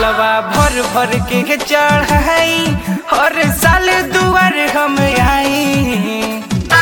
जलवा भर भर के चढ़ाई हर साल दुआर हम आई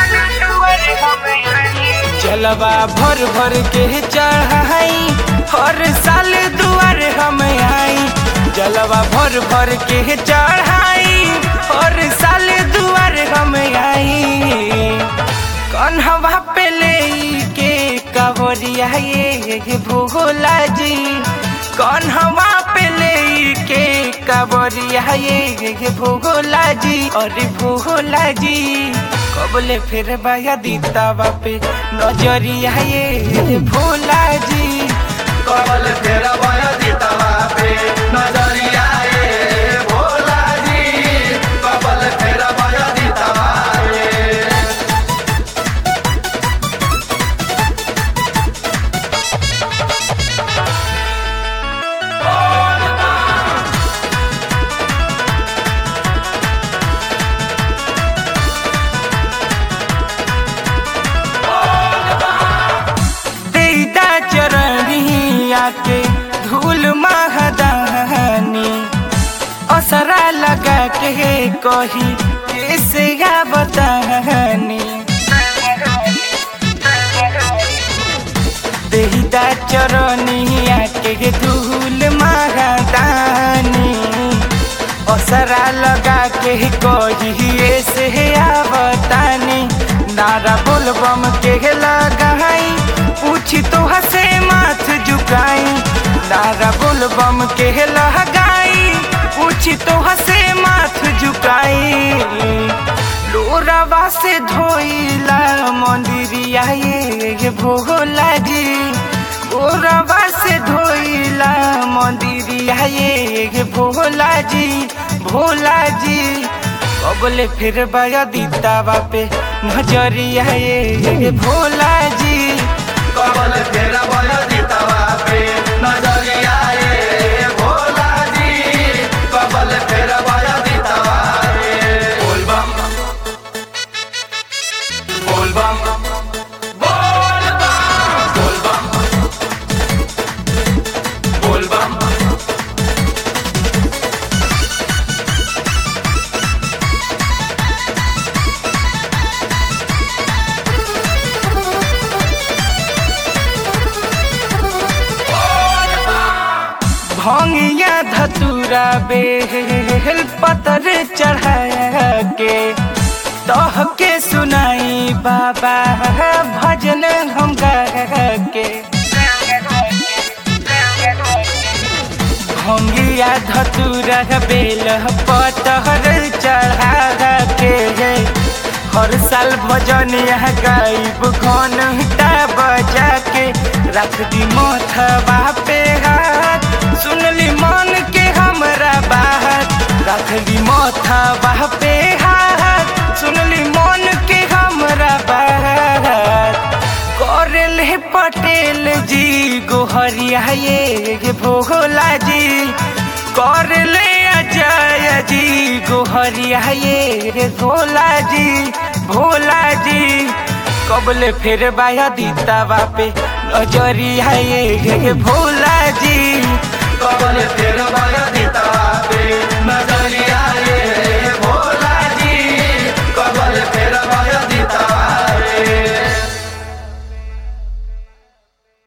जलवा भर भर के चढ़ाई हर साल दुआर हम आई जलवा भर भर के चढ़ाई हर साल दुआर हम आई कन्हवा पे ले के कवरिया ये भोला जी कन्हवा पे ले के कवरिया ये भोला जी अरे भोला जी कबले फिर बाया दीता बापे नजरिया ये भोला जी कबल तेरा बया दीतवा पे नजरिया ए भोला जी कबल तेरा बया दीतवा पे देदा चरणिया के धूल महदानी असरा लगा के कही कैसे या बतानी देदा चरणिया के धूल महदानी असरा लगा के कही ऐसे या बतानी नारा बोलबम के लगाई पूछी तो हसे माथ झुकाई नारा बोलबम के लगाई पूछी तो हसे माथ झुकाई लोरावा से धोइला मंदिरिया ये भोला जी लोरावा से धोइला मंदिरिया ये भोला जी भोला जी कबले फिर बाया दीता बापे नजरिया ये भोला जी कबल तेरा बया दीतवा पे नजरिया ए भोला जी कबल तेरा बया दीतवा पे बोल बम बोल बम बोल बम बोल बम बोल बम भंगिया धतूरा बेल पतर चढ़ा के तह के सुनाई बाबा भजन हम गा के भंगिया धतूरा बेल पतर चढ़ा के हर साल भजन यहाँ गायब घंटा बजा के रख दी मोथबा पे हाथ सुनली मन के हमरा बात रख दी मोथबा पे हाथ सुनली मन के हमरा बात करेले पटेल जी गोहरिया ये भोला जी करले अजय जी गोहरिया ये भोला जी भोला जी कबले फिर बाया दीता बापे नजरिया ये भोला जी कबल तेरा बया